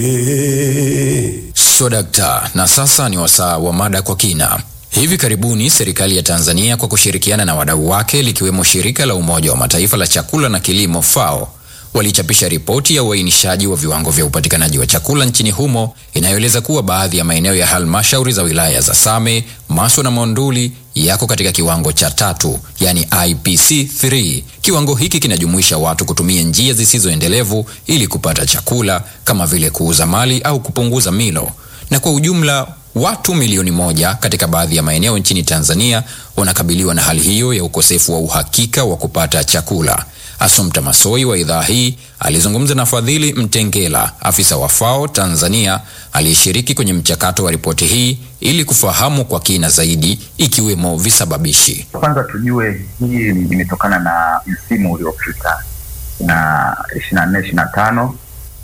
So dakta, na sasa ni wasaa wa mada kwa kina. Hivi karibuni serikali ya Tanzania kwa kushirikiana na wadau wake likiwemo shirika la Umoja wa Mataifa la chakula na kilimo FAO walichapisha ripoti ya uainishaji wa viwango vya upatikanaji wa chakula nchini humo inayoeleza kuwa baadhi ya maeneo ya halmashauri za wilaya za Same, Maswa na Monduli yako katika kiwango cha tatu, yani IPC 3. Kiwango hiki kinajumuisha watu kutumia njia zisizoendelevu ili kupata chakula kama vile kuuza mali au kupunguza milo, na kwa ujumla watu milioni moja katika baadhi ya maeneo nchini Tanzania wanakabiliwa na hali hiyo ya ukosefu wa uhakika wa kupata chakula. Assumpta Masoi wa idhaa hii alizungumza na Fadhili Mtengela, afisa wa FAO Tanzania aliyeshiriki kwenye mchakato wa ripoti hii ili kufahamu kwa kina zaidi ikiwemo visababishi. Kwanza tujue hii imetokana na msimu uliopita na ishirini na nne ishirini na tano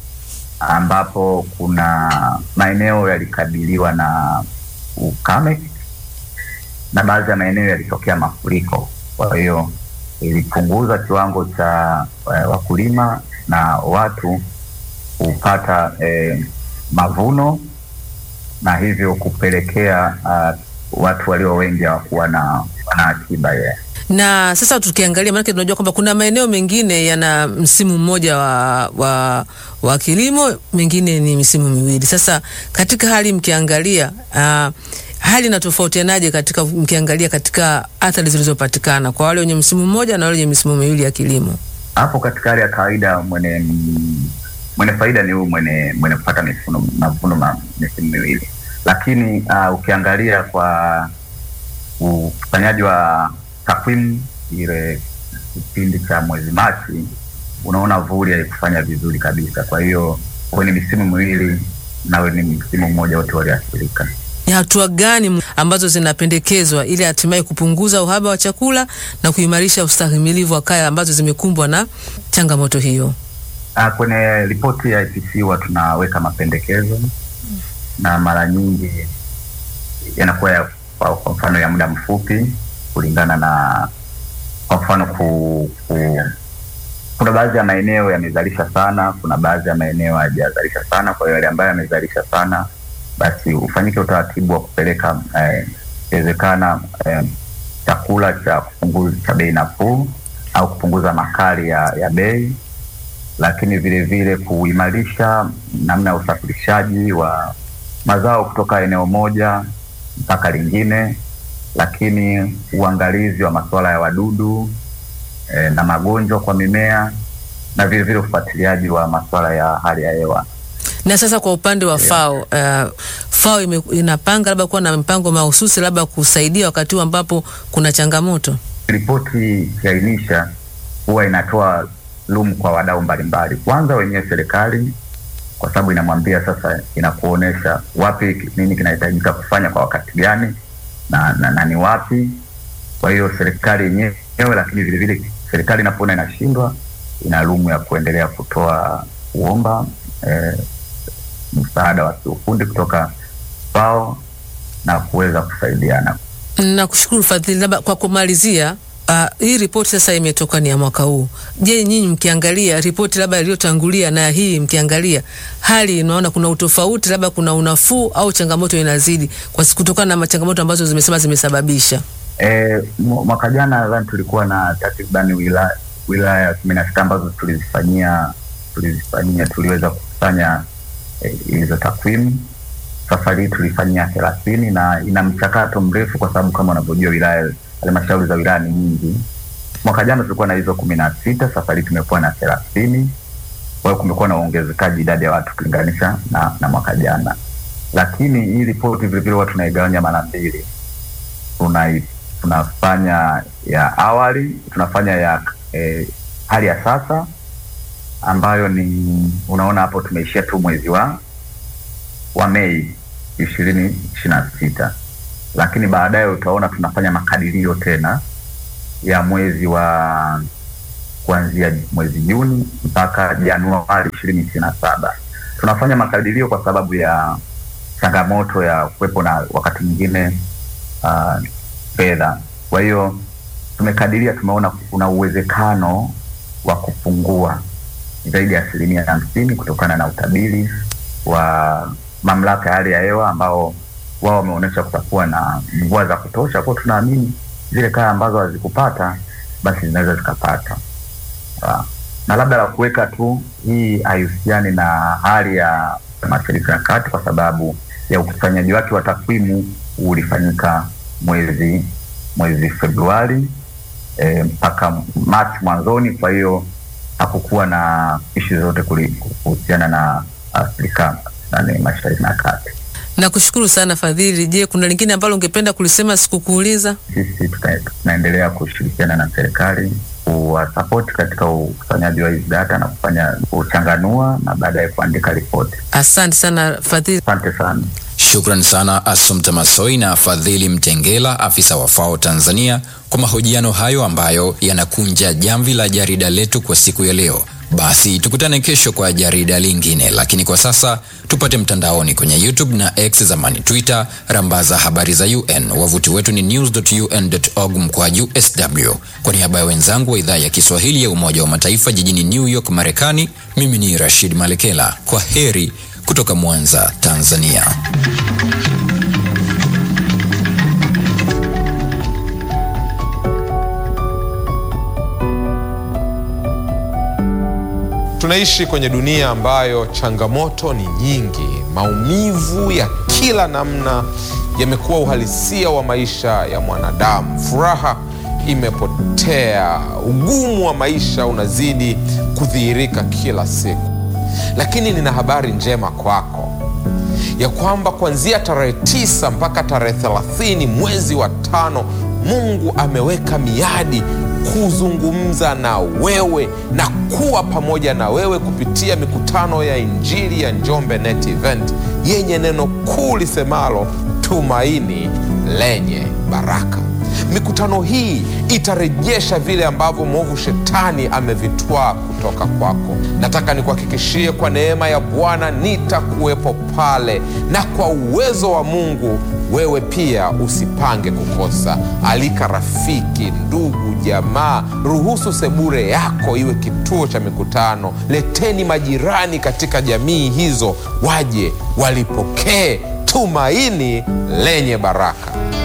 ambapo kuna maeneo yalikabiliwa na ukame na baadhi ya maeneo yalitokea mafuriko, kwa hiyo ilipunguza kiwango cha uh, wakulima na watu kupata eh, mavuno na hivyo kupelekea uh, watu walio wengi hawakuwa na na akiba yeah. Na sasa tukiangalia, maanake tunajua kwamba kuna maeneo mengine yana msimu mmoja wa, wa, wa kilimo, mengine ni misimu miwili. Sasa katika hali mkiangalia uh, hali inatofautianaje katika mkiangalia katika athari zilizopatikana kwa wale wenye msimu mmoja na wale wenye misimu miwili ya kilimo? Hapo katika hali ya kawaida mwenye mwenye faida ni huyu mwenye mwenye kupata mifuno mavuno ma misimu miwili, lakini uh, ukiangalia kwa ufanyaji wa takwimu ile kipindi cha mwezi Machi, unaona vuli haikufanya vizuri kabisa. Kwa hiyo kwenye misimu miwili na wenye msimu mmoja wote waliathirika. Ni hatua gani ambazo zinapendekezwa ili hatimaye kupunguza uhaba wa chakula na kuimarisha ustahimilivu wa kaya ambazo zimekumbwa na changamoto hiyo? Ah, kwenye ripoti ya IPC huwa tunaweka mapendekezo na mara nyingi yanakuwa ya, kwa mfano ya muda mfupi kulingana na kwa mfano ku, ku, kuna baadhi ya maeneo yamezalisha sana, kuna baadhi ya maeneo hayajazalisha sana. Kwa hiyo yale ambayo yamezalisha sana basi ufanyike utaratibu wa kupeleka ikiwezekana eh, chakula eh, cha kupunguza cha bei nafuu au kupunguza makali ya, ya bei, lakini vile vile kuimarisha namna ya usafirishaji wa mazao kutoka eneo moja mpaka lingine, lakini uangalizi wa masuala ya wadudu eh, na magonjwa kwa mimea na vile vile ufuatiliaji wa masuala ya hali ya hewa na sasa kwa upande wa yeah. FAO uh, FAO ime, inapanga labda kuwa na mpango mahususi labda kusaidia wakati huu ambapo kuna changamoto. Ripoti ikiainisha huwa inatoa lumu kwa wadau mbalimbali, kwanza wenyewe serikali, kwa sababu inamwambia sasa, inakuonyesha wapi nini kinahitajika kufanya kwa wakati gani na, na, na ni wapi. Kwa hiyo serikali yenyewe, lakini vile vile serikali inapoona inashindwa, ina lumu ya kuendelea kutoa kuomba eh, msaada wa kiufundi kutoka FAO na kuweza kusaidiana. Nakushukuru Fadhili, labda kwa kumalizia, uh, hii ripoti sasa imetoka ni ya mwaka huu. Je, nyinyi mkiangalia ripoti labda iliyotangulia na hii mkiangalia hali, unaona kuna utofauti, labda kuna unafuu au changamoto inazidi kwa kutokana na changamoto ambazo zimesema zimesababisha? E, mwaka jana nadhani tulikuwa na takribani wilaya wilaya kumi na sita ambazo tulizifanyia tulizifanyia tuliweza kufanya hizo e, takwimu. Safari hii tulifanyia thelathini na ina mchakato mrefu, kwa sababu kama unavyojua wilaya halmashauri za wilaya ni nyingi. Mwaka jana tulikuwa na hizo kumi na sita, safari hii tumekuwa na thelathini. Kwa hiyo kumekuwa na uongezekaji idadi ya watu kulinganisha na, na mwaka jana, lakini hii ripoti vilevile huwa tunaigawanya mara mbili. Tuna, tunafanya ya awali, tunafanya ya eh, hali ya sasa ambayo ni unaona hapo tumeishia tu mwezi wa wa Mei ishirini ishirini na sita, lakini baadaye utaona tunafanya makadirio tena ya mwezi wa kuanzia mwezi Juni mpaka Januari ishirini ishirini na saba. Tunafanya makadirio kwa sababu ya changamoto ya kuwepo na wakati mwingine uh, fedha. Kwa hiyo tumekadiria, tumeona kuna uwezekano wa kupungua zaidi ya asilimia hamsini kutokana na utabiri wa mamlaka ya hali ya hewa ambao wao wameonyesha kutakuwa na mvua za kutosha, kwa tunaamini zile kaya ambazo hazikupata basi zinaweza zikapata. Ah, na labda la kuweka tu, hii haihusiani na hali ya Mashariki ya Kati kwa sababu ya ukusanyaji wake wa takwimu ulifanyika mwezi mwezi Februari e, mpaka Machi mwanzoni. Kwa hiyo hakukuwa na ishi zote kuhusiana na Afrika nani Mashariki na Kati. Nakushukuru sana Fadhili. Je, kuna lingine ambalo ungependa kulisema sikukuuliza? Sisi tuta- tunaendelea kushirikiana na serikali kuwasapoti katika ukusanyaji wa hizi data na kufanya kuchanganua na baadaye kuandika ripoti. Asante sana Fadhili. Asante sana. Shukran sana Assumpta Masoi na Fadhili Mtengela, afisa wa FAO Tanzania, kwa mahojiano hayo ambayo yanakunja jamvi la jarida letu kwa siku ya leo. Basi tukutane kesho kwa jarida lingine, lakini kwa sasa tupate mtandaoni kwenye YouTube na X zamani Twitter, rambaza habari za UN. Wavuti wetu ni news.un.org mkwaju sw. Kwa niaba ya wenzangu wa idhaa ya Kiswahili ya Umoja wa Mataifa jijini New York, Marekani, mimi ni Rashid Malekela. Kwa heri kutoka Mwanza, Tanzania. Tunaishi kwenye dunia ambayo changamoto ni nyingi. Maumivu ya kila namna yamekuwa uhalisia wa maisha ya mwanadamu. Furaha imepotea, ugumu wa maisha unazidi kudhihirika kila siku. Lakini nina habari njema kwako ya kwamba kuanzia tarehe tisa mpaka tarehe thelathini mwezi wa tano Mungu ameweka miadi kuzungumza na wewe na kuwa pamoja na wewe kupitia mikutano ya Injili ya Njombe Net Event yenye neno kuu lisemalo tumaini lenye baraka. Mikutano hii itarejesha vile ambavyo mwovu shetani amevitwaa kutoka kwako. Nataka nikuhakikishie kwa neema ya Bwana nitakuwepo pale, na kwa uwezo wa Mungu wewe pia usipange kukosa. Alika rafiki, ndugu, jamaa, ruhusu sebure yako iwe kituo cha mikutano. Leteni majirani katika jamii hizo, waje walipokee tumaini lenye baraka.